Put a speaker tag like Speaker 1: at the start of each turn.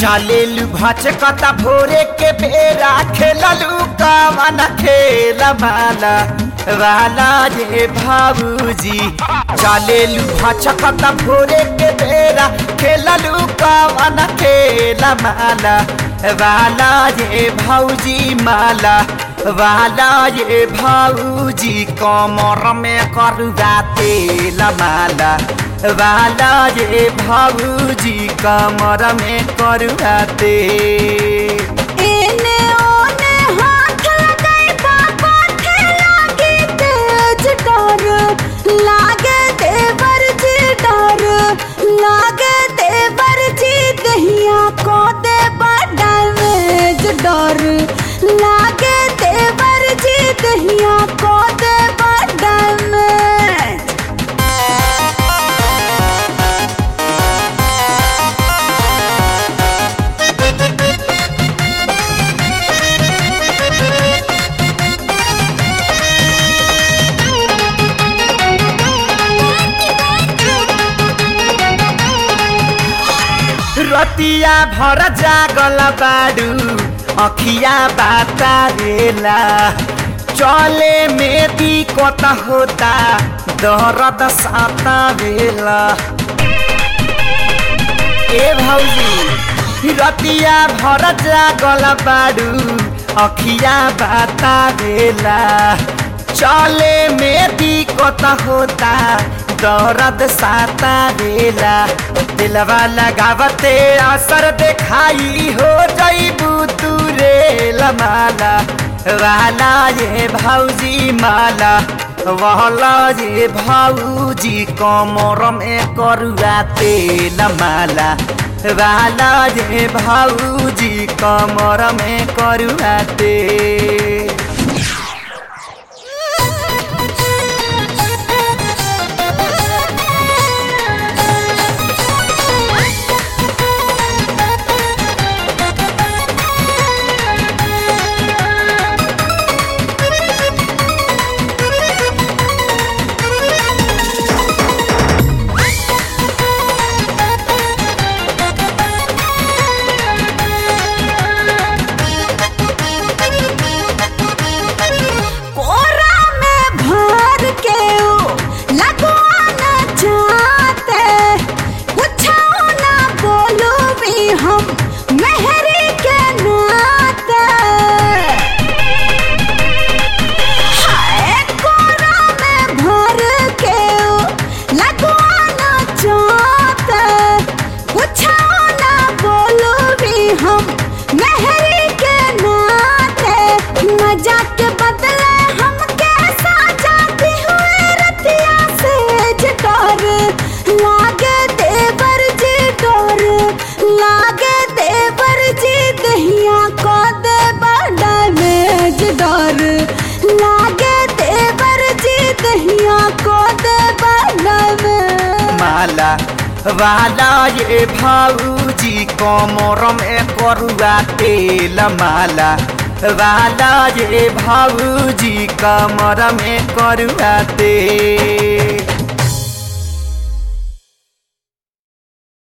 Speaker 1: चलेलु भचकता भोरे के बेरा खेललु कवन खेल माला वाला ये भाऊजी चलेलु भचकता भोरे के बेरा खेललु कवन खेल माला वाला ये भाऊजी माला वाला ये भाऊजी कमर में करुआ तेल माला वाला ये भाऊजी कमर में करुआ तेल
Speaker 2: एने ओने हाथ लगाई बाबा थे लागे तेज डर लागे देवर जी डर लागे देवर जी दहिया को दे डैमेज डर लागे देवर जी दहिया को दे डैमेज
Speaker 1: रतिया भर जागल बाडू अखिया बातारेला चले में दिक्कत होता दर्द साता बेला ए भौजी रतिया भर जागल बाडू अखिया बातारेला चले में दिक्कत होता दर्द साता बेला दिलवा लगावते असर देखाई हो जईबू तू रे लमाला वाला ये भौजी माला वहला ये भौजी कमर में करुआ तेल माला वाला ये भौजी कमर में करुआ तेल
Speaker 2: कोरा में भर के ओ लगवाना चाहते कुछो ना बोलू भी हम मेहरी के नाते हाय कोरा में भर के ओ लगवाना चाहते कुछो ना बोलू भी हम मेहरी के नाते मजा के बदले हम कैसा जाती हुए रतिया से डर लागे देवर जी डर लागे देवर जी दहिया को दे डैमेज डर लागे देवर जी दहिया को दे डैमेज
Speaker 1: माला वाला ये भाऊजी कमर में करुआ तेल माला वाला ये भाऊजी कमर में करुआ तेल